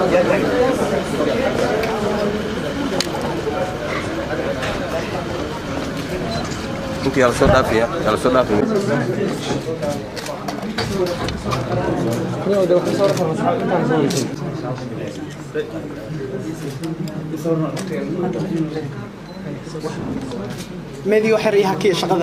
Inti yaa lasoo dhaafiya yaa lasoo dhaafi meedii waxay riyaha kiya shaqada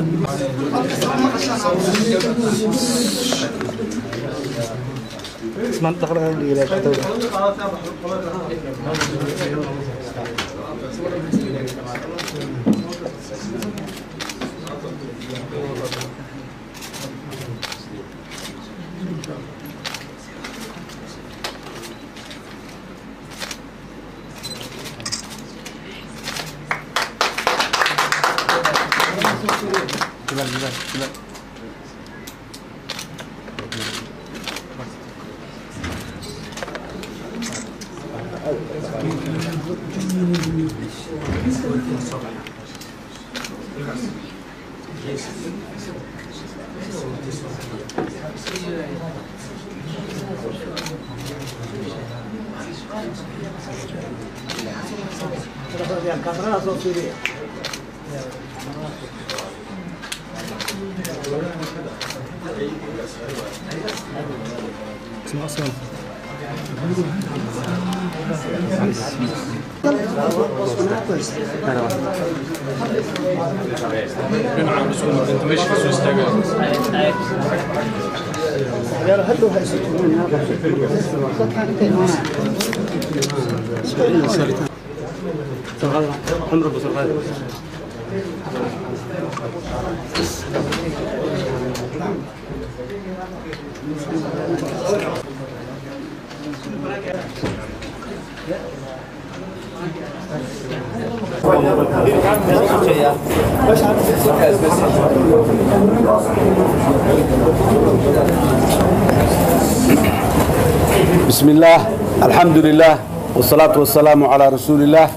بسم الله الحمد لله والصلاة والسلام على رسول الله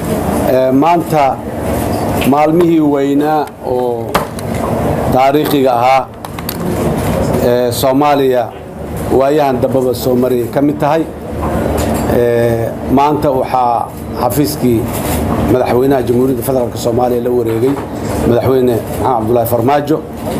maanta maalmihii weynaa oo taariikhiga ahaa ee soomaaliya waayahan dambaba soo mariyay ka mid tahay maanta waxaa xafiiskii madaxweynaha jamhuuriyadda federaalk soomaaliya la wareegay madaxweyne maxamed cabdulaahi farmaajo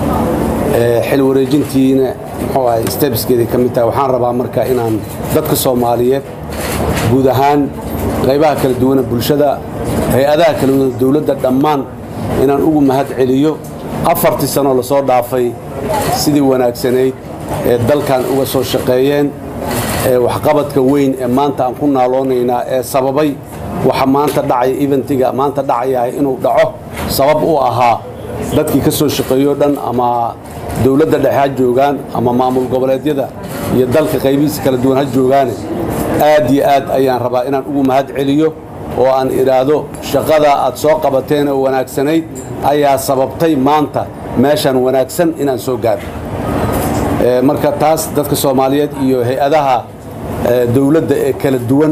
xil wareejintiina muxuu ahay stebskeeday ka mid tahay waxaan rabaa marka inaan dadka soomaaliyeed guud ahaan qaybaha kala duwana bulshada hay-adaha kala duwana dowladda dhammaan inaan ugu mahad celiyo afartii sanoo lasoo dhaafay sidii wanaagsanayd ee dalkan uga soo shaqeeyeen ee waxqabadka weyn ee maanta aan ku naaloonaynaa ee sababay waxa maanta dhacaya eventiga maanta dhacayahay inuu dhaco sabab u ahaa dadkii ka soo shaqeeyo dhan ama dowladda dhexe ha joogaan ama maamul goboleedyada iyo dalka qaybihiisa kala duwan ha joogaane aad iyo aad ayaan rabaa inaan ugu mahad celiyo oo aan idhaahdo shaqada aad soo qabateen oo wanaagsanayd ayaa sababtay maanta meeshan wanaagsan inaan soo gaarno marka taas dadka soomaaliyeed iyo hay-adaha dowladda ee kala duwan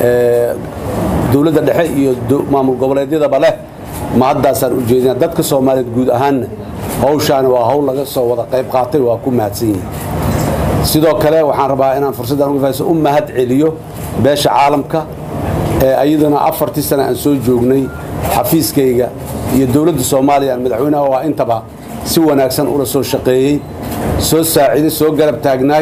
dowladda dhexe iyo maamul goboleedyadaba leh ma haddaasaan u jeedina dadka soomaaliyeed guud ahaanna hawshaani waa hawl laga soo wada qayb qaatay waa ku mahadsan yihin sidoo kale waxaan rabaa inaan fursaddan uga fahayso u mahad celiyo beesha caalamka ee ayaduna afartii sana aan soo joognay xafiiskayga iyo dowladda soomaaliya aan madaxweynaha waa intaba si wanaagsan ula soo shaqeeyey soo saaciday soo garab taagnaay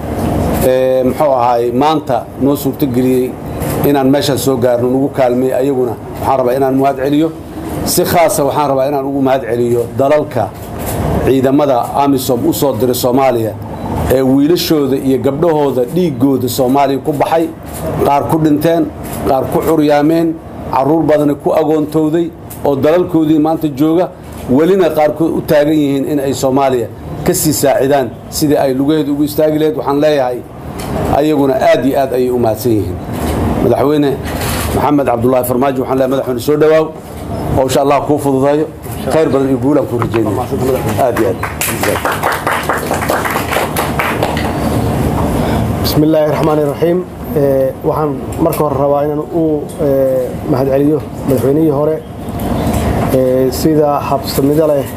muxuu ahaay maanta noo suurtogeliyey inaan meeshaan soo gaarno nugu kaalmay ayaguna waxaan rabaa inaan mahad celiyo si khaasa waxaan rabaa inaan ugu mahad celiyo dalalka ciidamada amisom u soo diray soomaaliya ee wiilashooda iyo gabdhahooda dhiiggooda soomaaliya ku baxay qaar ku dhinteen qaar ku curyaameen carruur badani ku agoontowday oo dalalkoodii maanta jooga welina qaarkood u taagan yihiin in ay soomaaliya ka sii saacidaan sidii ay lugaheeda ugu istaagi laheyd waxaan leeyahay ayaguna aad iyo aad ayay u mahadsan yihiin madaxweyne maxamed cabdulaahi farmaajo waxaan leeyahay madaxweyne soo dhowaaw howsha allah kuu fududeeyo khayr badan iyo guulaan kuu rajaynaya aad iyo aad بسم الله الرحمن الرحيم waxaan marka hore rabaa inaan u mahad celiyo madaxweynihii hore sida habsamida leh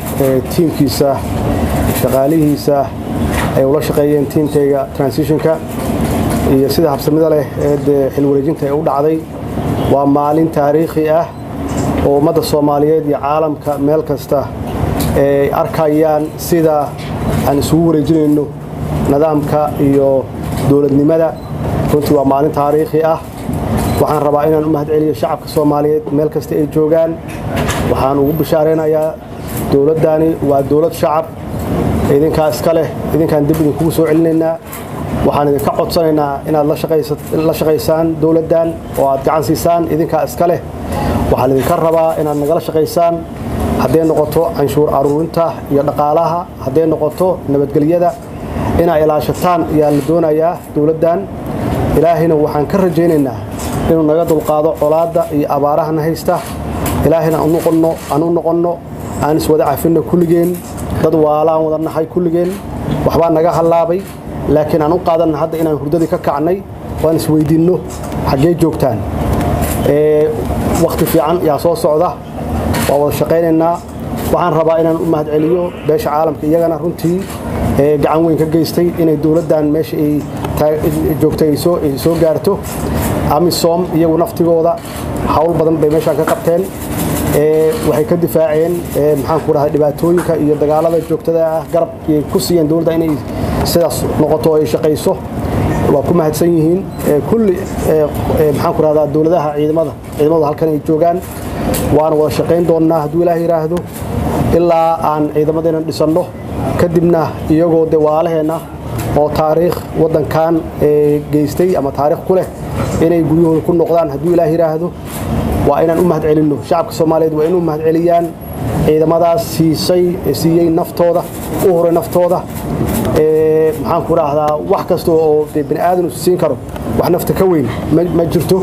tiimkiisa shaqaalihiisa ay ula shaqeeyeen tiimkayga transitionka iyo sida habsamida leh ee dee xilwareejinta ee u dhacday waa maalin taariikhi ah oo ummadda soomaaliyeed iyo caalamka meel kasta ay arkayaan sida aan isugu wareejinayno nidaamka iyo dowladnimada runtii waa maalin taariikhi ah waxaan rabaa inaan u mahad celiyo shacabka soomaaliyeed meel kasta ay joogaan waxaan ugu bishaaraynayaa dowladdani waa dowlad shacab idinkaa iska leh idinkaan dib idinkugu soo celinaynaa waxaan idinka codsanaynaa inaad la shaqaysaan dowladdan oo aad gacan siisaan idinkaa iska leh waxaan idinka rabaa inaad nagala shaqaysaan hadday noqoto canshuur aruurinta iyo dhaqaalaha hadday noqoto nabadgelyada inaa ilaashataan ayaa la doonayaa dowladdan ilaahayna waxaan ka rajaynaynaa inuu naga dulqaado colaadda iyo abaarahana haysta ilaahayna aan u noqonno aan iswada cafinno kulligeen dad waalaan wada nahay kulligeen waxbaa naga hallaabay laakiin aan u qaadanna hadda inaan hurdadii ka kacnay oo aan isweydiinno xaggee joogtaan wakhti fiican yaa soo socda waa wada shaqaynaynaa waxaan rabaa inaan u mahad celiyo beesha caalamka iyagana runtii gacan weyn ka geystay inay dowladdan meesha ay joogtay ay soo gaarto amisom iyagu naftigooda hawl badan bay meeshaan ka qabteen waxay ka difaaceen maxaan ku dhahay dhibaatooyinka iyo dagaalada joogtada ah garab ay ku siiyeen dowladda inay sidaas noqoto ay shaqayso waa ku mahadsan yihiin kulli maxaan ku rahdaa dowladaha ciidamada ciidamadu halkan ay joogaan waana wada shaqayn doonnaa hadduu ilaah yidhaahdo ilaa aan ciidamadeenna dhisanno kadibna iyagoo de waalaheenna oo taariikh waddankan geystay ama taariikh ku leh inay guryahooda ku noqdaan hadduu ilaah yidhaahdo waa inaan u mahad celinno shacabka soomaaliyeed waa inuu mahad celiyaan ciidamadaas siisay siiyey naftooda u huray naftooda maxaan ku dhaahdaa wax kasta oo de bani aadan uu siin karo wax nafta ka weyn ma jirto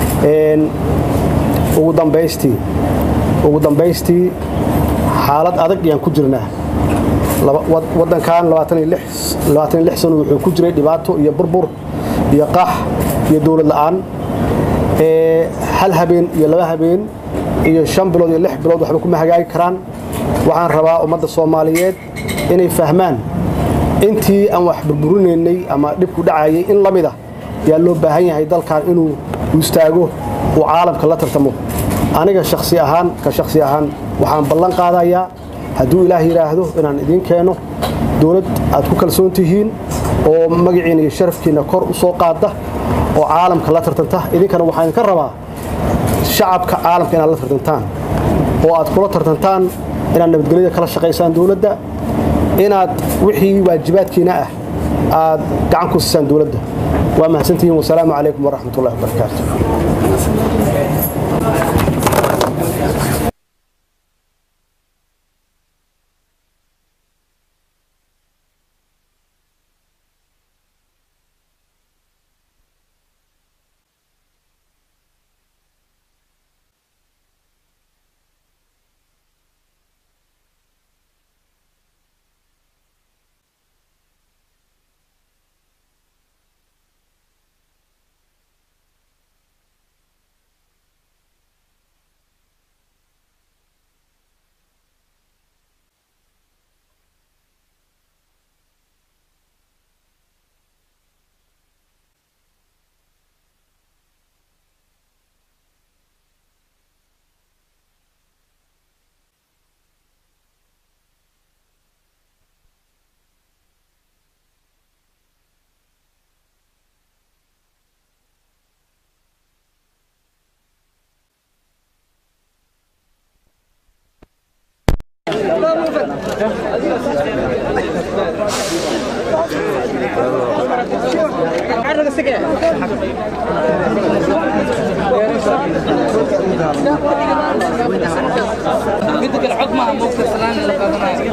ugu dambaystii ugu dambaystii xaalad adag ayaan ku jirnaa waddankan sano wuxuu ku jiray dhibaato iyo burbur iyo qax iyo dowlad la'aan hal habeen iyo laba habeen iyo shan bilood iyo lix bilood waxba kuma hagaagi karaan waxaan rabaa ummadda soomaaliyeed inay fahmaan intii aan wax burburinaynay ama dhibku dhacayay in la mida yaa loo baahan yahay dalkan inuu istaago uu caalamka la tartamo aniga shaksi ahaan ka shaksi ahaan waxaan ballan qaadayaa hadduu ilaah yidhaahdo inaan idiin keeno dowlad aad ku kalsoon tihiin oo magaciina iyo sharafkiina kor u soo qaada oo caalamka la tartanta idinkana waxaan idinka rabaa shacabka caalamka inaad la tartantaan oo aad kula tartantaan inaad nabadgelyada kala shaqaysaan dowladda inaad wixii waajibaadkiina ah aad gacan ku siisaan dowladda waa mahadsantihiin wasalaamu calaykum waraxmat ullahi wabarakaatu قدك العظمى موقف السلام اللي قادمها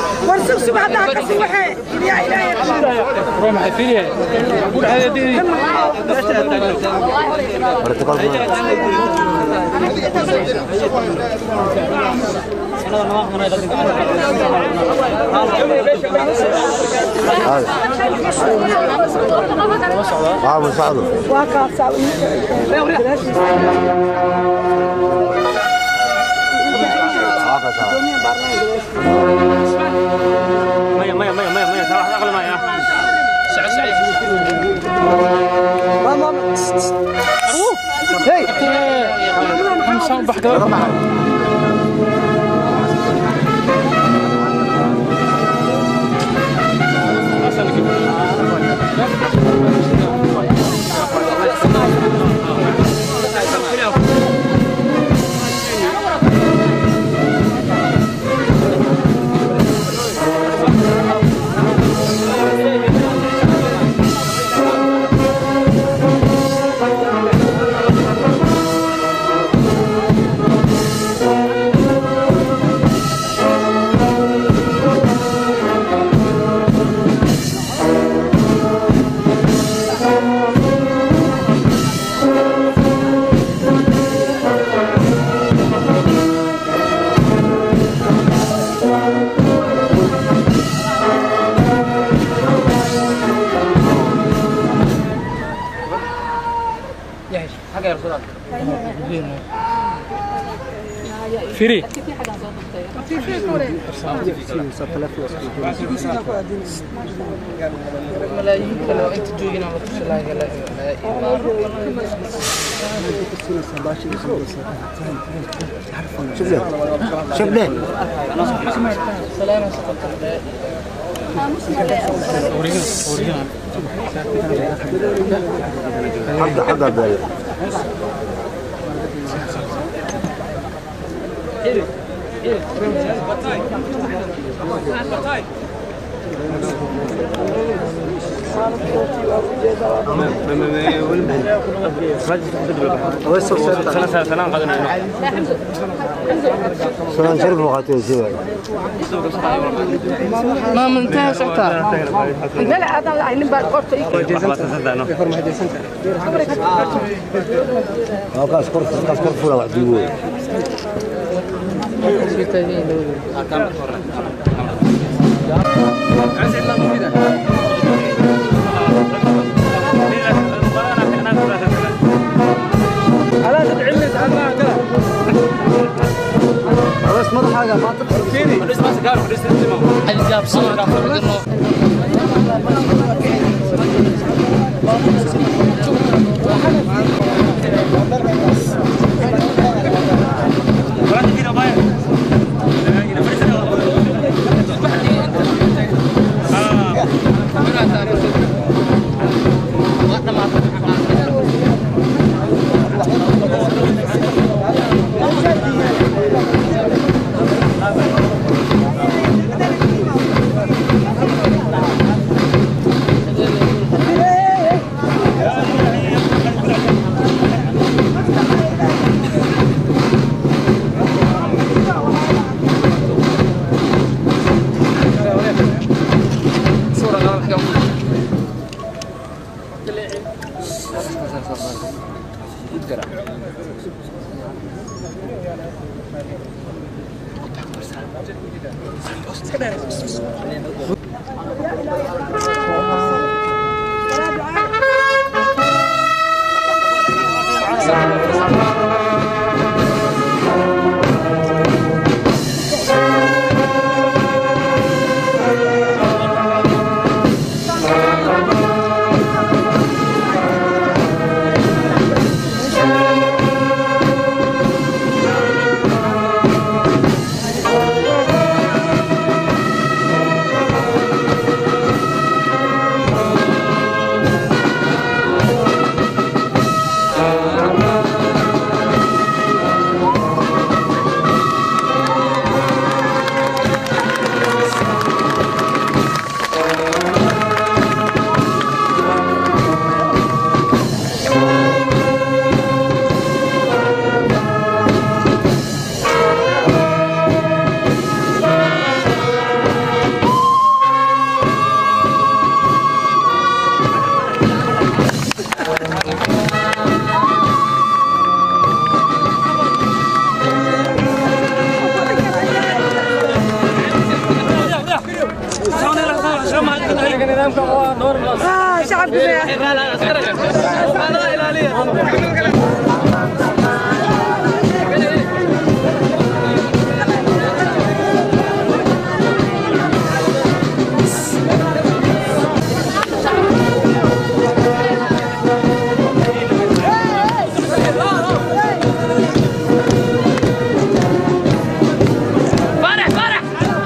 ورسوك سبحان الله كسي وحي يا إلهي waxaa masacdo فري ملايين كلو انت جوجنا ما تشلا لا شوف ليه سلامة سقط حد حد بالي سلام شرف وقاتل سوى ما منتهى سقطة لا لا هذا لا نبى قرط كاس كرف كاس كرف ولا واحد يقول بس ما حاجه ما هذه جاب صور اه شعب فرح فرح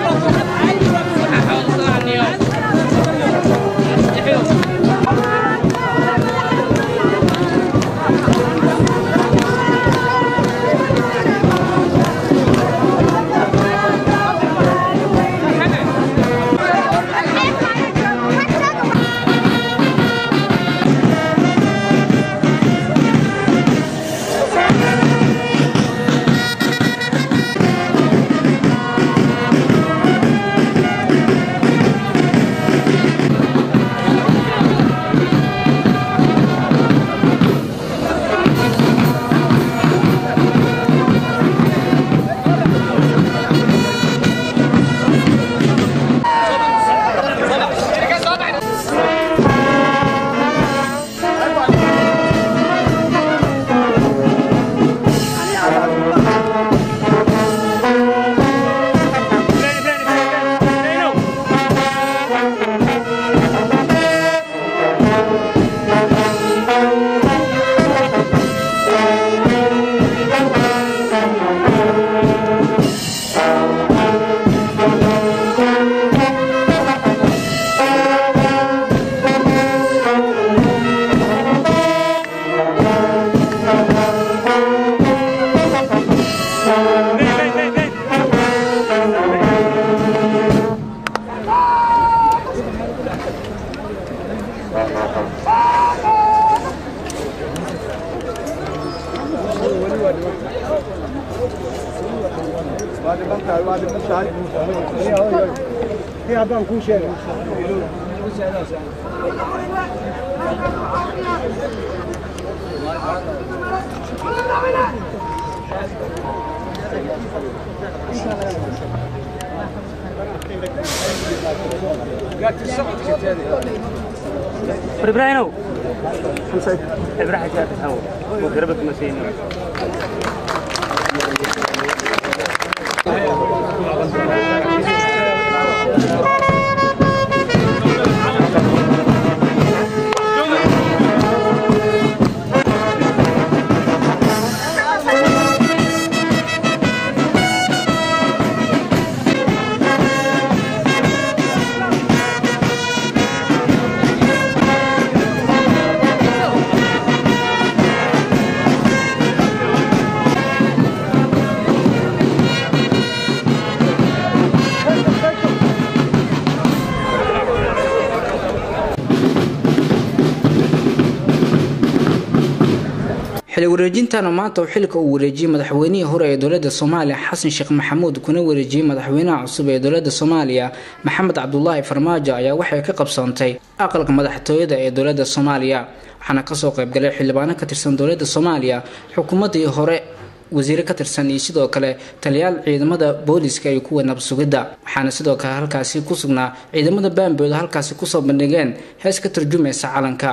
ibraahimow ibraahim jaafar oo garabad masayni xili wareejintana maanta uu xilka uu wareejiyey madaxweynihii hore ee dowlada soomaaliya xasan sheekh maxamuud kuna wareejiyey madaxweynaha cusub ee dowlada soomaaliya maxamed cabdulaahi farmaajo ayaa waxay ka qabsoontay aqalka madaxtooyada ee dowlada soomaaliya waxaana kasoo qaybgalay xildhibaano ka tirsan dowlada soomaaliya xukuumadii hore wasiire ka tirsan iyo sidoo kale taliyaal ciidamada booliska iyo kuwa nabsugidda waxaana sidoo kale halkaasi ku sugnaa ciidamada baambooda halkaasi kusoo bandhigeen hees ka turjumaysa calanka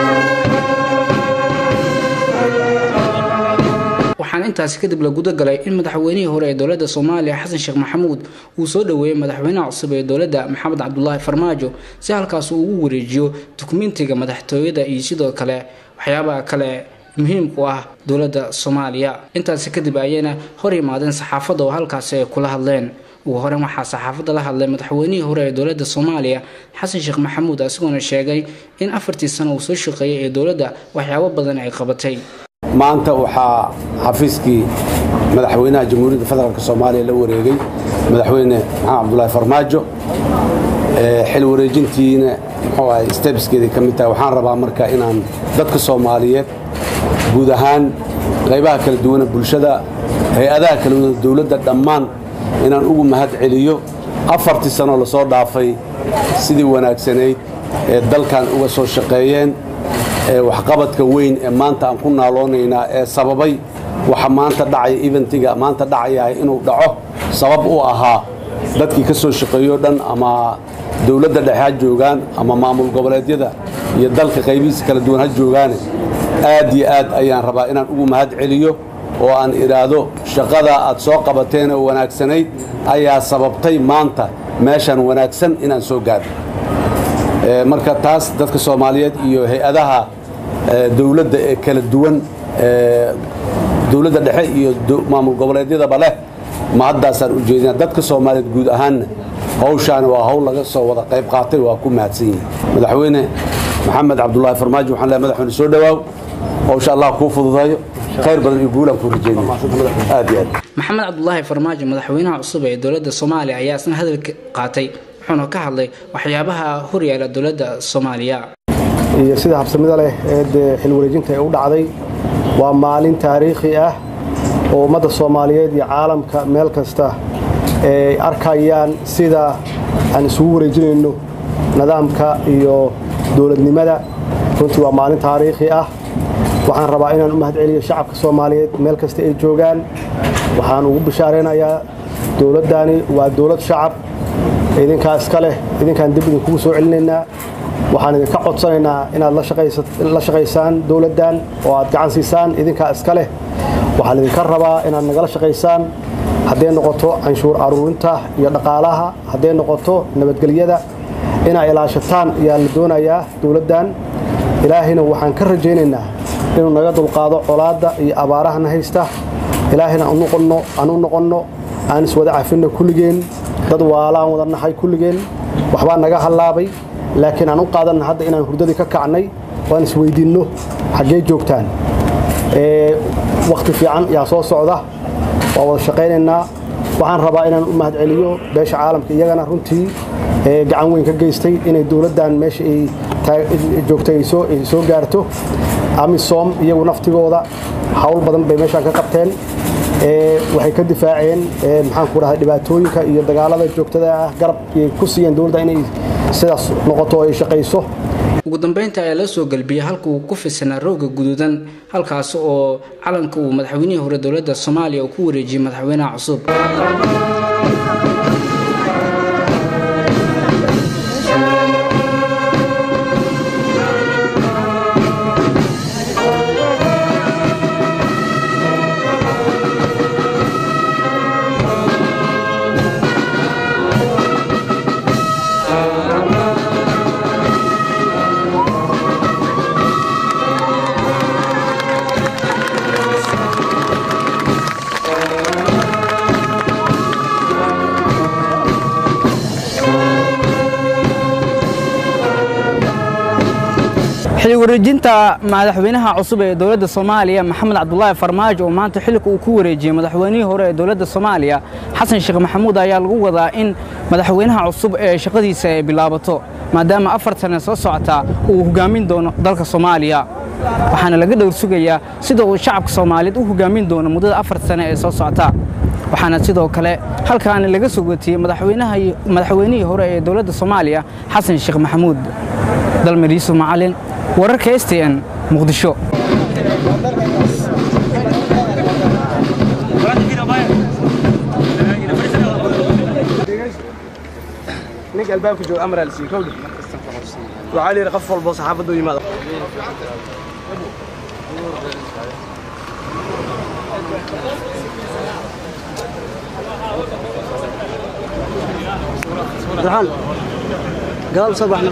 waxaana intaasi kadib la gudagalay in madaxweynihii hore ee dowlada soomaaliya xasan sheekh maxamuud uu soo dhoweeyey madaxweynaha cusub ee dowladda maxamed cabdulaahi farmaajo si halkaas uu ugu wareejiyo dukumentiga madaxtooyada iyo sidoo kale waxyaabaha kale muhiimku ah dowladda soomaaliya intaasi kadib ayayna hor yimaadeen saxaafadda oo halkaasi ay kula hadleen ugu horeyn waxaa saxaafadda la hadlay madaxweynihii hore ee dowladda soomaaliya xasan sheekh maxamuud isagoona sheegay in afartii sano uu soo shaqeeyay ee dowladda waxyaabo badan ay qabatay maanta waxaa xafiiskii madaxweynaha jamhuuriyadda federaalk soomaaliya la wareegay madaxweyne maxamed cabdulaahi farmaajo xil wareejintiina muxuu ahay stebskeedii ka mid tahay waxaan rabaa marka inaan dadka soomaaliyeed guud ahaan qaybaha kala duwana bulshada hay-adaha kala duwana dowladda dhammaan inaan ugu mahad celiyo afartii sanoo lasoo dhaafay sidii wanaagsanayd ee dalkan uga soo shaqeeyeen waxqabadka weyn ee maanta aan ku naaloonaynaa ee sababay waxa maanta dhacaya eventiga maanta dhacayahay inuu dhaco sabab u ahaa dadkii ka soo shaqeeyo dhan ama dowladda dhexe ha joogaan ama maamul goboleedyada iyo dalka qaybihiisa kala duwan ha joogaane aad iyo aad ayaan rabaa inaan ugu mahad celiyo oo aan idhaahdo shaqada aad soo qabateen oo wanaagsanayd ayaa sababtay maanta meeshan wanaagsan inaan soo gaadho marka taas dadka soomaaliyeed iyo hay-adaha dowladda ee kala duwan dowladda dhexe iyo maamul goboleedyadaba leh ma haddaasaan u jeedina dadka soomaaliyeed guud ahaanna hawshaani waa hawl laga soo wada qayb qaatay waa ku mahadsan yihin madaxweyne maxamed cabdulaahi farmaajo waxaan leehay madaxweyne soo dhowaaw hawsha allah kuu fududeeyo khayr badan iyo guulaan kuu rajeynaya aad iyo aad maxamed cabdulaahi farmaajo madaxweynaha cusub ee dowladda soomaaliya ayaa isna hadalka qaatay wuxuuna ka hadlay waxyaabaha horyaala dowladda soomaaliya iyo sida habsamida leh ee dee xil wareejinta ee u dhacday waa maalin taariikhi ah oo ummadda soomaaliyeed iyo caalamka meel kasta ay arkayaan sida aan isugu wareejinayno nidaamka iyo dowladnimada runtii waa maalin taariikhi ah waxaan rabaa inaan u mahad celiyo shacabka soomaaliyeed meel kasta ay joogaan waxaan ugu bishaaraynayaa dowladdani waa dowlad shacab idinkaa iska leh idinkaan dib idinkugu soo celinaynaa waxaan idinka codsanaynaa inaad la shaqaysaan dowladdan oo aad gacan siisaan idinkaa iska leh waxaan idinka rabaa inaad nagala shaqaysaan hadday noqoto canshuur aruurinta iyo dhaqaalaha hadday noqoto nabadgelyada inaad ilaashataan ayaa la doonayaa dowladdan ilaahayna waxaan ka rajaynaynaa inuu naga dulqaado colaadda iyo abaarahana haysta ilaahayna aan u noqonno aan iswada cafinno kulligeen dad waalaan wada nahay kulligeen waxbaa naga hallaabay laakiin aan u qaadanna hadda inaan hurdadii ka kacnay waan isweydiinno xaggee joogtaan wakhti fiican yaa soo socda waa wada shaqaynaynaa waxaan rabaa inaan u mahad celiyo beesha caalamka iyagana runtii gacan weyn ka geystay inay dowladdan meesha ay joogtay ay soo gaarto amisom iyagu naftigooda hawl badan bay meeshaan ka qabteen waxay ka difaaceen maxaan ku dhahay dhibaatooyinka iyo dagaalada joogtada ah garab ku siiyeen dowladda inay sidaas noqoto oo ay shaqayso ugu dambeynta ayaa la soo galbiyey halka uu ku fisanaa rooga guduudan halkaas oo calanka uu madaxweynihii hore dowladda soomaaliya uu ku wareejiyey madaxweynaha cusub xili wareejinta madaxweynaha cusub ee dowladda soomaaliya maxamed cabdulaahi farmaajo oo maanta xilka uu ku wareejiyey madaxweynihii hore ee dowladda soomaaliya xasan sheekh maxamuud ayaa lagu wadaa in madaxweynaha cusub ee shaqadiisa ay bilaabato maadaama afar sane soo socota uu hogaamin doono dalka soomaaliya waxaana laga dhowr sugayaa sida uu shacabka soomaaliyeed u hogaamin doono muddada afar sane ee soo socota waxaana sidoo kale halkaani laga soo watiyey madaxweynihii hore ee dowladda soomaaliya xasan sheekh maxamuud dalmar yuusuf macalin wararka s t n muqdisho ninka albaabka jooga amar al sii kowdhi waxaa la yidhi qof walbo saxaafaddu yimaado abdiraxmaan gadaal soo baxna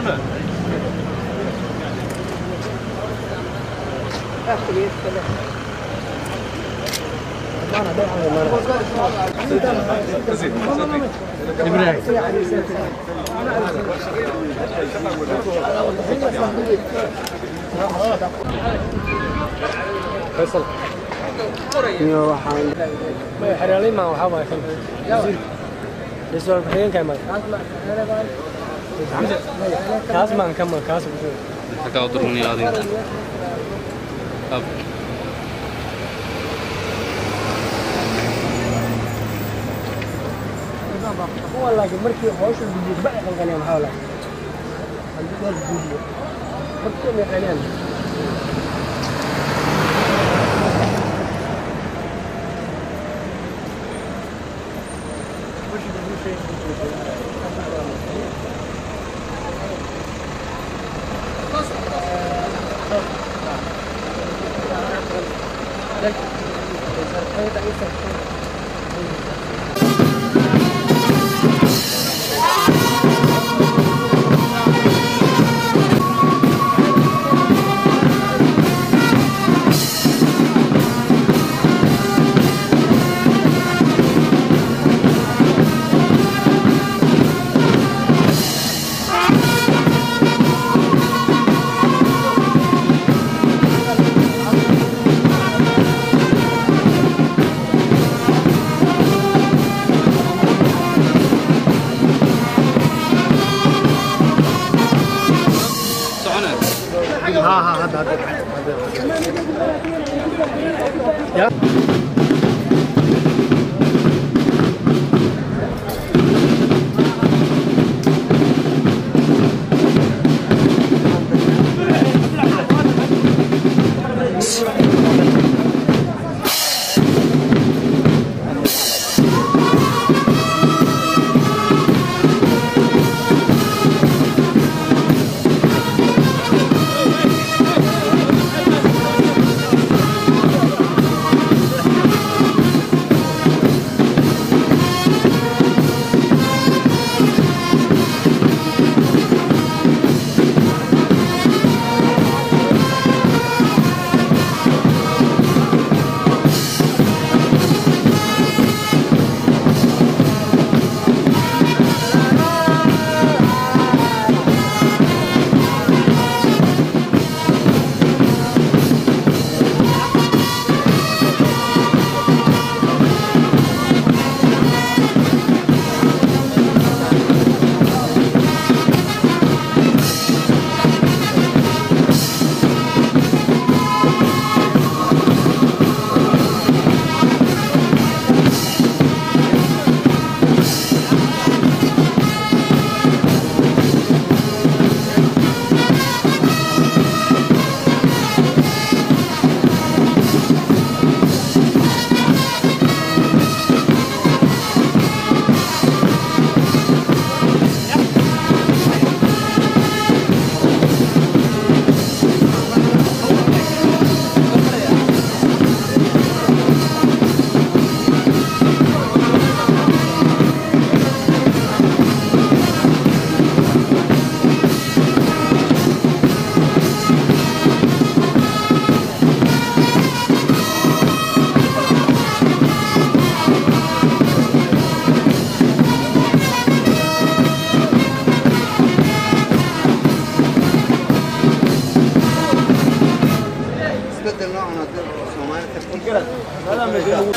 isbedel noocan haddii Soomaali ka